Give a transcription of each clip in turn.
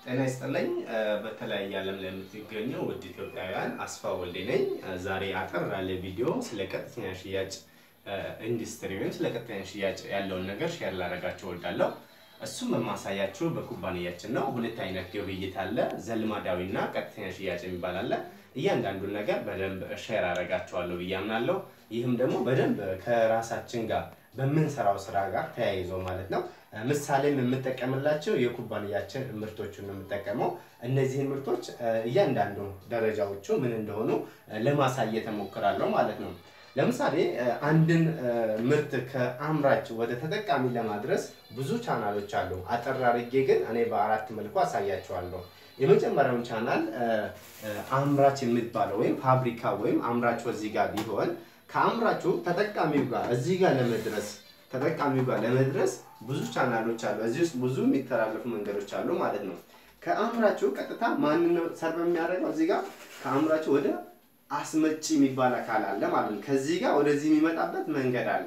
ጤና ይስጥልኝ። በተለያየ ዓለም ላይ የምትገኙ ውድ ኢትዮጵያውያን አስፋ ወልዴ ነኝ። ዛሬ አጠር ያለ ቪዲዮ ስለ ቀጥተኛ ሽያጭ ኢንዱስትሪ ወይም ስለ ቀጥተኛ ሽያጭ ያለውን ነገር ሼር ላደርጋችሁ እወዳለሁ። እሱም የማሳያችሁ በኩባንያችን ነው። ሁለት አይነት ግብይት አለ፣ ዘልማዳዊ እና ቀጥተኛ ሽያጭ የሚባል አለ። እያንዳንዱን ነገር በደንብ ሼር አደርጋችኋለሁ ብዬ አምናለሁ። ይህም ደግሞ በደንብ ከራሳችን ጋር በምንሰራው ስራ ጋር ተያይዞ ማለት ነው። ምሳሌም የምጠቀምላቸው የኩባንያችን ምርቶችን ነው የምጠቀመው። እነዚህን ምርቶች እያንዳንዱ ደረጃዎቹ ምን እንደሆኑ ለማሳየት እሞክራለሁ ማለት ነው። ለምሳሌ አንድን ምርት ከአምራች ወደ ተጠቃሚ ለማድረስ ብዙ ቻናሎች አሉ። አጠር አድርጌ ግን እኔ በአራት መልኩ አሳያቸዋለሁ። የመጀመሪያውን ቻናል አምራች የሚባለው ወይም ፋብሪካ ወይም አምራቹ እዚህ ጋር ቢሆን ከአምራቹ ተጠቃሚው ጋር እዚህ ጋር ለመድረስ ተጠቃሚው ጋር ለመድረስ ብዙ ቻናሎች አሉ። እዚህ ውስጥ ብዙ የሚተላለፉ መንገዶች አሉ ማለት ነው። ከአምራቹ ቀጥታ ማንን ሰርቭ የሚያደርገው እዚህ ጋር ከአምራቹ ወደ አስመጪ የሚባል አካል አለ ማለት ነው። ከዚህ ጋር ወደዚህ የሚመጣበት መንገድ አለ።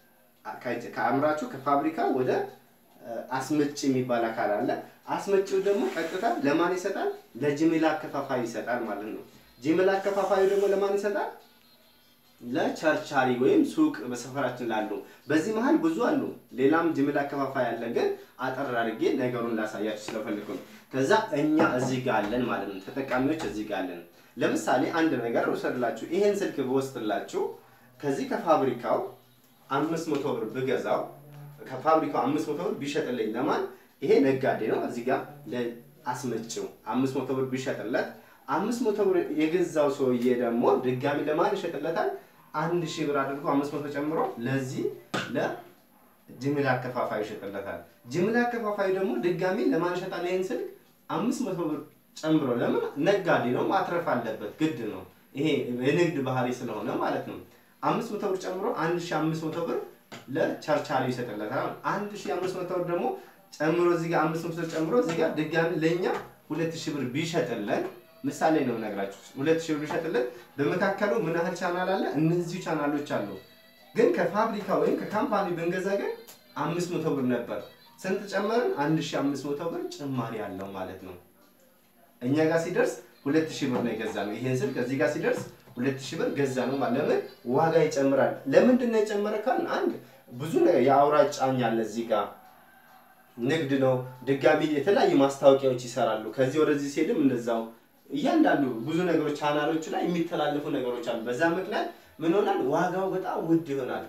ከአምራቹ ከፋብሪካ ወደ አስመጪ የሚባል አካል አለ። አስመጪው ደግሞ ቀጥታ ለማን ይሰጣል? ለጅምላ አከፋፋይ ይሰጣል ማለት ነው። ጅምላ አከፋፋዩ ደግሞ ለማን ይሰጣል? ለቸርቻሪ ወይም ሱቅ በሰፈራችን ላሉ። በዚህ መሀል ብዙ አሉ። ሌላም ጅምላ አከፋፋይ አለ። ግን አጠር አድርጌ ነገሩን ላሳያችሁ ስለፈልኩ ነው። ከዛ እኛ እዚህ ጋር አለን ማለት ነው። ተጠቃሚዎች እዚህ ጋር አለን። ለምሳሌ አንድ ነገር ውሰድላችሁ። ይሄን ስልክ ብወስድላችሁ ከዚህ ከፋብሪካው አምስት መቶ ብር ብገዛው ከፋብሪካው አምስት መቶ ብር ቢሸጥልኝ ለማን ይሄ ነጋዴ ነው። እዚህ ጋር ለአስመጪው አምስት መቶ ብር ቢሸጥለት አምስት መቶ ብር የገዛው ሰውዬ ደግሞ ድጋሚ ለማን ይሸጥለታል? አንድ ሺህ ብር አድርጎ አምስት መቶ ጨምሮ ለዚህ ለጅምላ አከፋፋይ ይሸጥለታል። ጅምላ አከፋፋይ ደግሞ ድጋሚ ለማን ይሸጣል? ይህን ስልክ አምስት መቶ ብር ጨምሮ ለምን ነጋዴ ነው፣ ማትረፍ አለበት፣ ግድ ነው። ይሄ የንግድ ባህሪ ስለሆነ ማለት ነው። አምስት መቶ ብር ጨምሮ አንድ ሺህ አምስት መቶ ብር ለቸርቻሪ ይሰጥለታል። አንድ ሺህ አምስት መቶ ብር ደግሞ ጨምሮ እዚህ ጋር አምስት መቶ ጨምሮ እዚህ ጋር ድጋሚ ለእኛ ሁለት ሺህ ብር ቢሸጥለን ምሳሌ ነው የምነግራችሁ። ሁለት ሺህ ብር ቢሸጥልን በመካከሉ ምን ያህል ቻናል አለ? እነዚህ ቻናሎች አሉ። ግን ከፋብሪካ ወይም ከካምፓኒ ብንገዛ ግን አምስት መቶ ብር ነበር። ስንት ጨመርን? አንድ ሺህ አምስት መቶ ብር ጭማሪ አለው ማለት ነው። እኛ ጋር ሲደርስ ሁለት ሺህ ብር ነው የገዛ ነው። ይሄን ስልክ እዚህ ጋር ሲደርስ ሁለት ሺህ ብር ገዛ ነው ማለት ለምን ዋጋ ይጨምራል። ለምንድን ነው የጨመረ ካል አንድ ብዙ የአውራጭ ጫኝ አለ እዚህ ጋር ንግድ ነው። ድጋሚ የተለያዩ ማስታወቂያዎች ይሰራሉ። ከዚህ ወደዚህ ሲሄድም እንደዛው እያንዳንዱ ብዙ ነገሮች ቻናሎቹ ላይ የሚተላለፉ ነገሮች አሉ። በዛ ምክንያት ምን ሆናል? ዋጋው በጣም ውድ ይሆናል።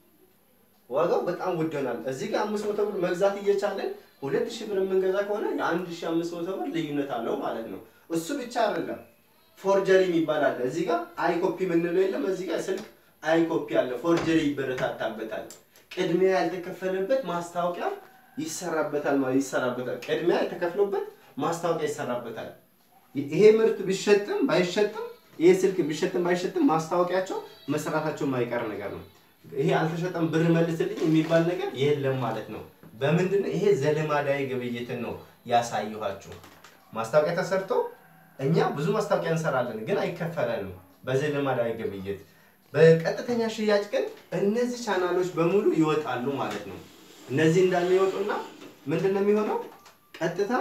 ዋጋው በጣም ውድ ይሆናል። እዚህ ጋር አምስት መቶ ብር መግዛት እየቻለን ሁለት ሺህ ብር የምንገዛ ከሆነ የአንድ ሺህ አምስት መቶ ብር ልዩነት አለው ማለት ነው። እሱ ብቻ አይደለም፣ ፎርጀሪ የሚባል አለ። እዚህ ጋር አይ ኮፒ የምንለው የለም። እዚህ ጋር ስልክ አይ ኮፒ አለ። ፎርጀሪ ይበረታታበታል። ቅድሚያ ያልተከፈለበት ማስታወቂያ ይሰራበታል ማለት ይሰራበታል። ቅድሚያ የተከፍሎበት ማስታወቂያ ይሰራበታል። ይሄ ምርት ቢሸጥም ባይሸጥም ይሄ ስልክ ቢሸጥም ባይሸጥም ማስታወቂያቸው መስራታቸው የማይቀር ነገር ነው። ይሄ አልተሸጠም ብር መልስልኝ የሚባል ነገር የለም ማለት ነው። በምንድን ነው ይሄ ዘልማዳዊ ግብይትን ነው ያሳየኋችሁ። ማስታወቂያ ተሰርቶ እኛ ብዙ ማስታወቂያ እንሰራለን፣ ግን አይከፈለንም በዘልማዳዊ ግብይት። በቀጥተኛ ሽያጭ ግን እነዚህ ቻናሎች በሙሉ ይወጣሉ ማለት ነው። እነዚህ እንዳለ ይወጡና ምንድን ነው የሚሆነው ቀጥታ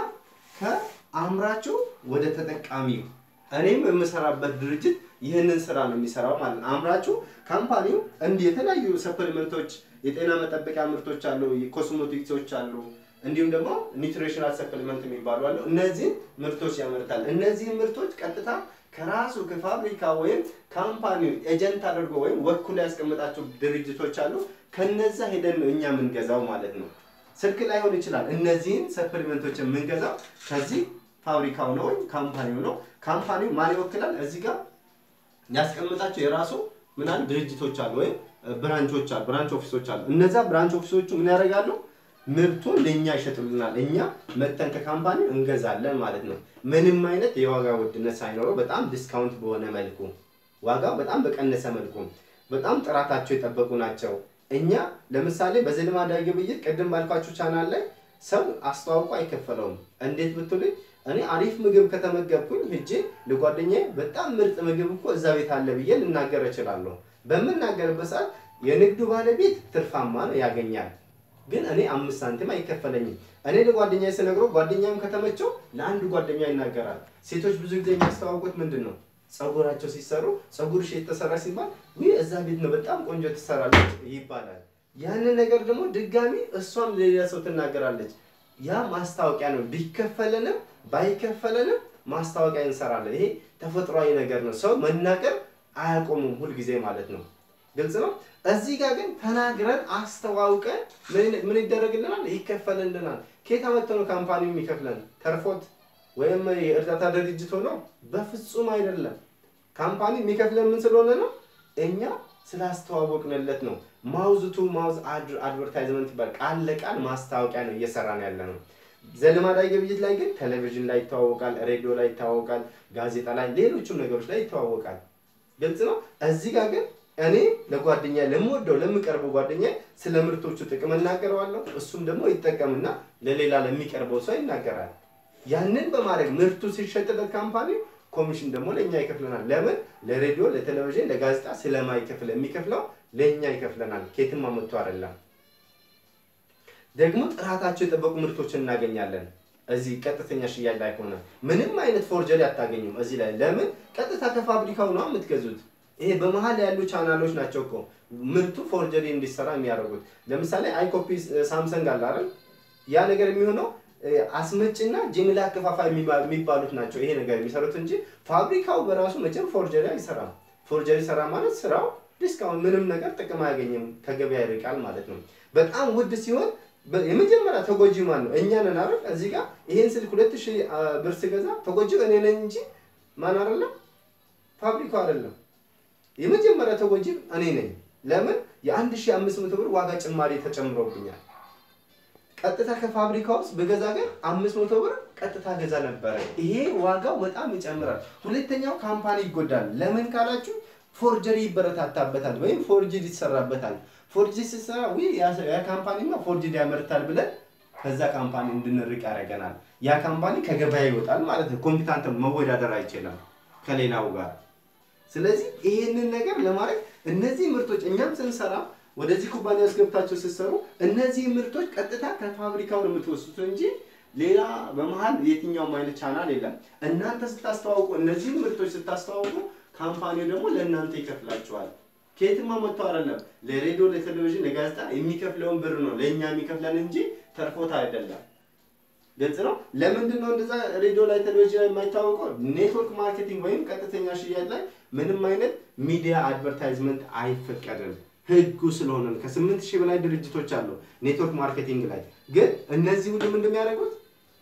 ከአምራቹ ወደ ተጠቃሚው እኔም የምሰራበት ድርጅት ይህንን ስራ ነው የሚሰራው ማለት ነው። አምራቹ ካምፓኒው እንዲህ የተለያዩ ሰፕሊመንቶች፣ የጤና መጠበቂያ ምርቶች አሉ፣ ኮስሞቲክሶች አሉ፣ እንዲሁም ደግሞ ኒውትሪሽናል ሰፕሊመንት የሚባሉ አሉ። እነዚህን ምርቶች ያመርታል። እነዚህን ምርቶች ቀጥታ ከራሱ ከፋብሪካ ወይም ካምፓኒው ኤጀንት አድርጎ ወይም ወክሎ ያስቀምጣቸው ድርጅቶች አሉ። ከነዛ ሄደን ነው እኛ የምንገዛው ማለት ነው። ስልክ ላይሆን ይችላል። እነዚህን ሰፕሊመንቶች የምንገዛው ከዚህ ፋብሪካው ነው ወይም ካምፓኒው ነው። ካምፓኒው ማን ይወክላል? እዚህ ጋር ያስቀምጣቸው የራሱ ምናምን ድርጅቶች አሉ ወይም ብራንቾች አሉ፣ ብራንች ኦፊሶች አሉ። እነዛ ብራንች ኦፊሶቹ ምን ያደርጋሉ? ምርቱን ለእኛ ይሸጡልናል። እኛ መጠን ከካምፓኒው እንገዛለን ማለት ነው። ምንም አይነት የዋጋ ውድነት ሳይኖረው በጣም ዲስካውንት በሆነ መልኩ ዋጋው በጣም በቀነሰ መልኩ በጣም ጥራታቸው የጠበቁ ናቸው። እኛ ለምሳሌ በዘልማዳዊ ግብይት ቅድም ባልኳችሁ ቻናል ላይ ሰው አስተዋውቆ አይከፈለውም። እንዴት ብትሉኝ እኔ አሪፍ ምግብ ከተመገብኩኝ ሄጄ ለጓደኛዬ በጣም ምርጥ ምግብ እኮ እዛ ቤት አለ ብዬ ልናገር እችላለሁ። በምናገርበት ሰዓት የንግዱ ባለቤት ትርፋማ ነው ያገኛል። ግን እኔ አምስት ሳንቲም አይከፈለኝም። እኔ ለጓደኛ ስነግረው ጓደኛም ከተመቸው ለአንድ ጓደኛ ይናገራል። ሴቶች ብዙ ጊዜ የሚያስተዋውቁት ምንድን ነው? ፀጉራቸው ሲሰሩ ፀጉርሽ የተሰራ ሲባል ውይ እዛ ቤት ነው በጣም ቆንጆ ትሰራለች ይባላል። ያንን ነገር ደግሞ ድጋሚ እሷም ለሌላ ሰው ትናገራለች። ያ ማስታወቂያ ነው። ቢከፈለንም ባይከፈለንም ማስታወቂያ እንሰራለን። ይሄ ተፈጥሯዊ ነገር ነው። ሰው መናገር አያቆሙም ሁልጊዜ ማለት ነው። ግልጽ ነው። እዚህ ጋር ግን ተናግረን አስተዋውቀን ምን ይደረግልናል? ይከፈልልናል። ከየት አመጥተው ነው ካምፓኒው የሚከፍለን? ተርፎት ወይም የእርዳታ ድርጅት ሆኖ? በፍጹም አይደለም። ካምፓኒ የሚከፍለን ምን ስለሆነ ነው? እኛ ስላስተዋወቅንለት ነው። ማውዝ ቱ ማውዝ አድቨርታይዝመንት ይባላል። ቃል ለቃል ማስታወቂያ ነው እየሰራን ያለ ነው። ዘልማዳዊ ግብይት ላይ ግን ቴሌቪዥን ላይ ይተዋወቃል፣ ሬዲዮ ላይ ይተዋወቃል፣ ጋዜጣ ላይ፣ ሌሎችም ነገሮች ላይ ይተዋወቃል። ግልጽ ነው። እዚህ ጋር ግን እኔ ለጓደኛ ለምወደው ለምቀርበው ጓደኛ ስለ ምርቶቹ ጥቅም እናገረዋለሁ። እሱም ደግሞ ይጠቀምና ለሌላ ለሚቀርበው ሰው ይናገራል። ያንን በማድረግ ምርቱ ሲሸጥለት ካምፓኒው ኮሚሽን ደግሞ ለእኛ ይከፍለናል። ለምን? ለሬዲዮ፣ ለቴሌቪዥን፣ ለጋዜጣ ስለማይከፍል የሚከፍለው ለእኛ ይከፍለናል። ኬትም አመጥቶ አይደለም። ደግሞ ጥራታቸው የጠበቁ ምርቶችን እናገኛለን። እዚህ ቀጥተኛ ሽያጭ ላይ ሆነ ምንም አይነት ፎርጀሪ አታገኙም። እዚህ ላይ ለምን? ቀጥታ ከፋብሪካው ነው የምትገዙት። ይሄ በመሀል ያሉ ቻናሎች ናቸው እኮ ምርቱ ፎርጀሪ እንዲሰራ የሚያደርጉት። ለምሳሌ አይኮፒ ሳምሰንግ አለ አይደል? ያ ነገር የሚሆነው አስመጭና ጅምላ አከፋፋይ የሚባሉት ናቸው ይሄ ነገር የሚሰሩት እንጂ ፋብሪካው በራሱ መቼም ፎርጀሪ አይሰራም። ፎርጀሪ ሰራ ማለት ስራው ዲስካውንት ምንም ነገር ጥቅም አያገኝም፣ ከገበያ ይርቃል ማለት ነው። በጣም ውድ ሲሆን የመጀመሪያ ተጎጂ ማን ነው? እኛ ነን አይደል? እዚህ ጋር ይሄን ስልክ ሁለት ሺህ ብር ስገዛ ተጎጂው እኔ ነኝ እንጂ ማን አይደለም፣ ፋብሪካው አይደለም። የመጀመሪያ ተጎጂ እኔ ነኝ። ለምን? የአንድ ሺህ አምስት መቶ ብር ዋጋ ጭማሪ ተጨምሮብኛል። ቀጥታ ከፋብሪካ ውስጥ በገዛ ግን አምስት መቶ ብር ቀጥታ ገዛ ነበረ። ይሄ ዋጋው በጣም ይጨምራል። ሁለተኛው ካምፓኒ ይጎዳል። ለምን ካላችሁ ፎርጀሪ ይበረታታበታል ወይም ፎርጅድ ይሰራበታል። ፎርጅድ ሲሰራ ውይ ያ ካምፓኒማ ፎርጅድ ያመርታል ብለን ከዛ ካምፓኒ እንድንርቅ ያደርገናል። ያ ካምፓኒ ከገበያ ይወጣል ማለት ነው። ኮምፒታንት መወዳደር አይችልም ከሌላው ጋር። ስለዚህ ይሄንን ነገር ለማድረግ እነዚህ ምርቶች እኛም ስንሰራ ወደዚህ ኩባንያ ውስጥ ገብታችሁ ስትሰሩ እነዚህ ምርቶች ቀጥታ ከፋብሪካው ነው የምትወስዱት እንጂ ሌላ በመሀል የትኛውም አይነት ቻናል የለም። እናንተ ስታስተዋውቁ እነዚህን ምርቶች ስታስተዋውቁ ካምፓኒው ደግሞ ለእናንተ ይከፍላችኋል። ከየትማ መጥቶ አይደለም። ለሬዲዮ፣ ለቴሌቪዥን፣ ለጋዜጣ የሚከፍለውን ብር ነው ለእኛ የሚከፍለን እንጂ ተርፎት አይደለም። ግልጽ ነው። ለምንድን ነው እንደዛ ሬዲዮ ላይ ቴሌቪዥን ላይ የማይታወቀው? ኔትወርክ ማርኬቲንግ ወይም ቀጥተኛ ሽያጭ ላይ ምንም አይነት ሚዲያ አድቨርታይዝመንት አይፈቀድም። ህጉ ስለሆነ ከስምንት ሺህ በላይ ድርጅቶች አሉ ኔትወርክ ማርኬቲንግ ላይ ግን እነዚህ ሁሉም እንደሚያደርጉት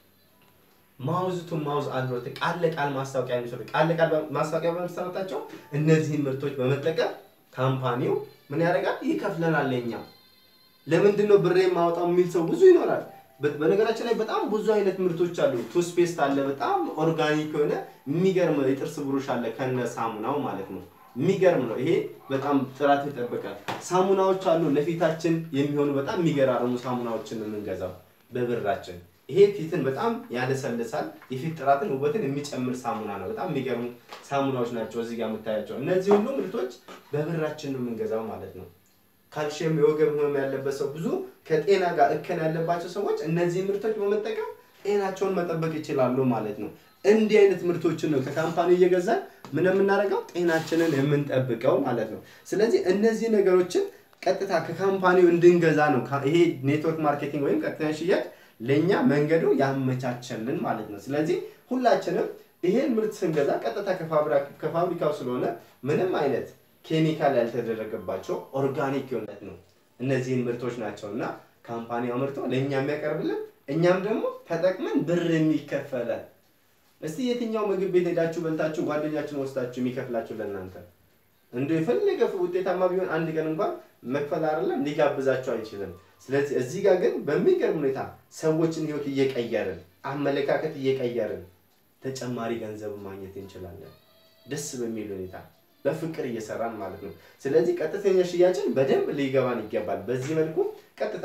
ማውዝ ቱ ማውዝ አድቨርት ቃል ለቃል ማስታወቂያ የሚሰሩ ቃል ለቃል ማስታወቂያ በመሰረታቸው እነዚህን ምርቶች በመጠቀም ካምፓኒው ምን ያደርጋል? ይከፍለናል። ለኛ ለምንድን ነው ብሬ የማወጣው የሚል ሰው ብዙ ይኖራል። በነገራችን ላይ በጣም ብዙ አይነት ምርቶች አሉ። ቱስፔስት አለ፣ በጣም ኦርጋኒክ የሆነ የሚገርም የጥርስ ብሩሽ አለ ከነ ሳሙናው ማለት ነው። የሚገርም ነው። ይሄ በጣም ጥራት ይጠብቃል። ሳሙናዎች አሉ ለፊታችን የሚሆኑ በጣም የሚገራርሙ ሳሙናዎችን የምንገዛው በብራችን። ይሄ ፊትን በጣም ያለሰልሳል። የፊት ጥራትን ውበትን የሚጨምር ሳሙና ነው። በጣም የሚገርሙ ሳሙናዎች ናቸው እዚህ ጋር የምታያቸው። እነዚህ ሁሉ ምርቶች በብራችን ነው የምንገዛው ማለት ነው። ካልሽየም የወገብ ህመም ያለበት ሰው ብዙ ከጤና ጋር እክል ያለባቸው ሰዎች እነዚህ ምርቶች በመጠቀም ጤናቸውን መጠበቅ ይችላሉ ማለት ነው። እንዲህ አይነት ምርቶችን ነው ከካምፓኒ እየገዛን ምን የምናደርገው ጤናችንን የምንጠብቀው ማለት ነው። ስለዚህ እነዚህ ነገሮችን ቀጥታ ከካምፓኒው እንድንገዛ ነው ይሄ ኔትወርክ ማርኬቲንግ ወይም ቀጥተኛ ሽያጭ ለእኛ መንገዱ ያመቻቸልን ማለት ነው። ስለዚህ ሁላችንም ይሄን ምርት ስንገዛ ቀጥታ ከፋብሪካው ስለሆነ ምንም አይነት ኬሚካል ያልተደረገባቸው ኦርጋኒክ የሆነት ነው እነዚህን ምርቶች ናቸው እና ካምፓኒ አምርቶ ለእኛ የሚያቀርብልን እኛም ደግሞ ተጠቅመን ብር የሚከፈለን እስቲ የትኛው ምግብ ቤት ሄዳችሁ በልታችሁ ጓደኛችሁን ወስዳችሁ የሚከፍላችሁ ለእናንተ እንደ የፈለገ ውጤታማ ቢሆን አንድ ቀን እንኳን መክፈል አይደለም ሊጋብዛችሁ አይችልም። ስለዚህ እዚህ ጋር ግን በሚገርም ሁኔታ ሰዎችን ህይወት እየቀየርን አመለካከት እየቀየርን ተጨማሪ ገንዘብ ማግኘት እንችላለን። ደስ በሚል ሁኔታ በፍቅር እየሰራን ማለት ነው። ስለዚህ ቀጥተኛ ሽያጭን በደንብ ሊገባን ይገባል። በዚህ መልኩ ቀጥታ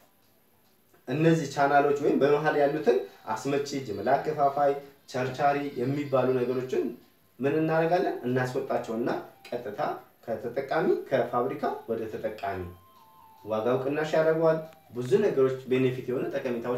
እነዚህ ቻናሎች ወይም በመሀል ያሉትን አስመጪ፣ ጅምላ አከፋፋይ፣ ቸርቻሪ የሚባሉ ነገሮችን ምን እናደርጋለን? እናስወጣቸውና ቀጥታ ከተጠቃሚ ከፋብሪካ ወደ ተጠቃሚ ዋጋው ቅናሽ ያደርገዋል። ብዙ ነገሮች ቤኔፊት የሆኑ ጠቀሜታዎችን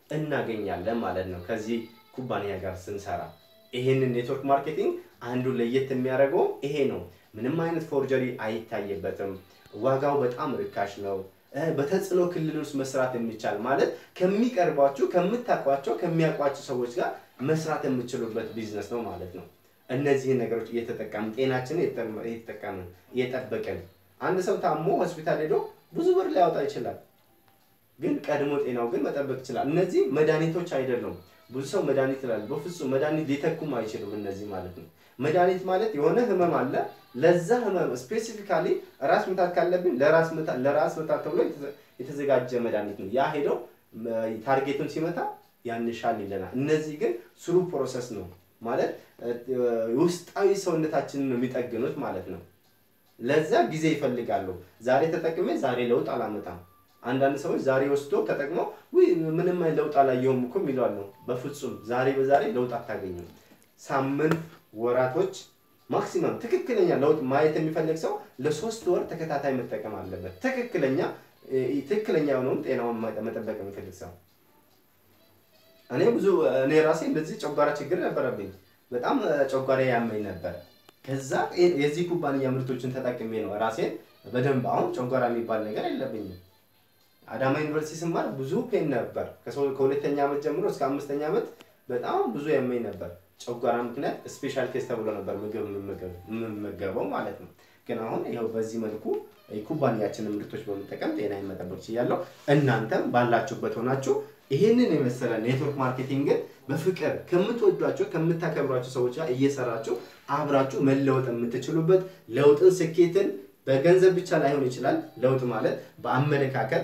እናገኛለን ማለት ነው ከዚህ ኩባንያ ጋር ስንሰራ። ይሄንን ኔትወርክ ማርኬቲንግ አንዱ ለየት የሚያደርገው ይሄ ነው። ምንም አይነት ፎርጀሪ አይታይበትም። ዋጋው በጣም ርካሽ ነው። በተጽዕኖ ክልል ውስጥ መስራት የሚቻል ማለት ከሚቀርቧችሁ፣ ከምታውቋቸው፣ ከሚያውቋቸው ሰዎች ጋር መስራት የምችሉበት ቢዝነስ ነው ማለት ነው። እነዚህን ነገሮች እየተጠቀምን ጤናችንን እየተጠቀምን እየጠበቅን አንድ ሰው ታሞ ሆስፒታል ሄዶ ብዙ ብር ሊያወጣ ይችላል። ግን ቀድሞ ጤናው ግን መጠበቅ ይችላል። እነዚህ መድኃኒቶች አይደሉም። ብዙ ሰው መድኃኒት ይላል። በፍጹም መድኃኒት ሊተኩም አይችሉም። እነዚህ ማለት ነው። መድኃኒት ማለት የሆነ ህመም አለ። ለዛ ህመም ስፔሲፊካሊ ራስ ምታት ካለብን ለራስ ምታት ተብሎ የተዘጋጀ መድኃኒት ነው። ያ ሄደው ታርጌቱን ሲመታ ያንሻል ይለናል። እነዚህ ግን ስሩ ፕሮሰስ ነው ማለት ውስጣዊ ሰውነታችንን ነው የሚጠግኑት ማለት ነው። ለዛ ጊዜ ይፈልጋሉ። ዛሬ ተጠቅሜ ዛሬ ለውጥ አላመጣም። አንዳንድ ሰዎች ዛሬ ወስዶ ተጠቅመው ውይ ምንም ለውጥ አላየሁም እኮ የሚለዋል ነው። በፍጹም ዛሬ በዛሬ ለውጥ አታገኙም። ሳምንት፣ ወራቶች ማክሲመም ትክክለኛ ለውጥ ማየት የሚፈልግ ሰው ለሶስት ወር ተከታታይ መጠቀም አለበት። ትክክለኛ ትክክለኛ የሆነውን ጤናውን መጠበቅ የሚፈልግ ሰው እኔ ብዙ እኔ ራሴ እንደዚህ ጨጓራ ችግር ነበረብኝ። በጣም ጨጓራ ያመኝ ነበር። ከዛ የዚህ ኩባንያ ምርቶችን ተጠቅሜ ነው ራሴን በደንብ አሁን ጨጓራ የሚባል ነገር የለብኝም። አዳማ ዩኒቨርሲቲ ስማር ብዙ ፔን ነበር። ከሁለተኛ ዓመት ጀምሮ እስከ አምስተኛ ዓመት በጣም ብዙ ያመኝ ነበር። ጨጓራ ምክንያት ስፔሻል ኬስ ተብሎ ነበር ምግብ የምመገበው ማለት ነው። ግን አሁን ይኸው በዚህ መልኩ የኩባንያችንን ምርቶች በመጠቀም ጤናዬን መጠበቅ ችያለሁ። እናንተም ባላችሁበት ሆናችሁ ይህንን የመሰለ ኔትወርክ ማርኬቲንግን በፍቅር ከምትወዷቸው ከምታከብሯቸው ሰዎች ጋር እየሰራችሁ አብራችሁ መለወጥ የምትችሉበት ለውጥን፣ ስኬትን በገንዘብ ብቻ ላይሆን ይችላል። ለውጥ ማለት በአመለካከት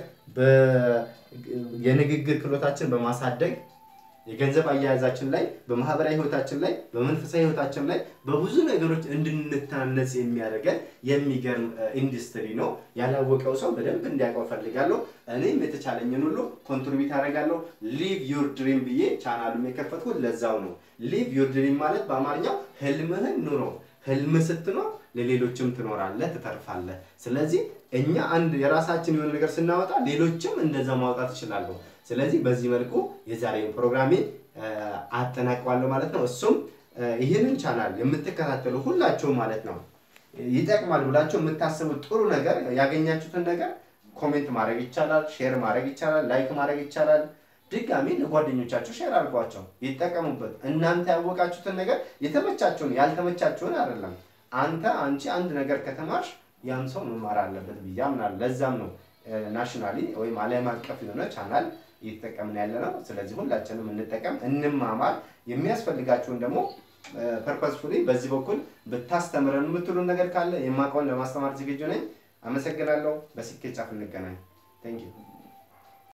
የንግግር ክህሎታችን በማሳደግ የገንዘብ አያያዛችን ላይ በማህበራዊ ህይወታችን ላይ በመንፈሳዊ ህይወታችን ላይ በብዙ ነገሮች እንድንታነጽ የሚያደርገን የሚገርም ኢንዱስትሪ ነው። ያላወቀው ሰው በደንብ እንዲያውቀው ፈልጋለሁ። እኔም የተቻለኝን ሁሉ ኮንትሪቢዩት አደርጋለሁ። ሊቭ ዩር ድሪም ብዬ ቻናሉም የከፈትኩት ለዛው ነው። ሊቭ ዩር ድሪም ማለት በአማርኛው ህልምህን ኑሮ። ህልም ስትኖር ለሌሎችም ትኖራለህ፣ ትተርፋለህ። ስለዚህ እኛ አንድ የራሳችን የሆነ ነገር ስናወጣ ሌሎችም እንደዛ ማውጣት ይችላሉ። ስለዚህ በዚህ መልኩ የዛሬውን ፕሮግራሜ አጠናቅቋለሁ ማለት ነው። እሱም ይህንን ቻናል የምትከታተሉ ሁላችሁም ማለት ነው ይጠቅማል ብላችሁ የምታስቡት ጥሩ ነገር ያገኛችሁትን ነገር ኮሜንት ማድረግ ይቻላል፣ ሼር ማድረግ ይቻላል፣ ላይክ ማድረግ ይቻላል። ድጋሚ ለጓደኞቻችሁ ሼር አድርጓቸው፣ ይጠቀሙበት። እናንተ ያወቃችሁትን ነገር የተመቻችሁን ያልተመቻችሁን አይደለም። አንተ አንቺ አንድ ነገር ከተማርሽ ያም ሰው መማር አለበት ብዬ አምናለሁ። ለዛም ነው ናሽናሊ ወይም ዓለም አቀፍ የሆነ ቻናል እየተጠቀምን ያለ ነው። ስለዚህ ሁላችንም እንጠቀም፣ እንማማር። የሚያስፈልጋችሁን ደግሞ ፐርፐስፉሊ በዚህ በኩል ብታስተምረን የምትሉን ነገር ካለ የማውቀውን ለማስተማር ዝግጁ ነኝ። አመሰግናለሁ። በስኬት ጫፍ እንገናኝ። ቴንክ ዩ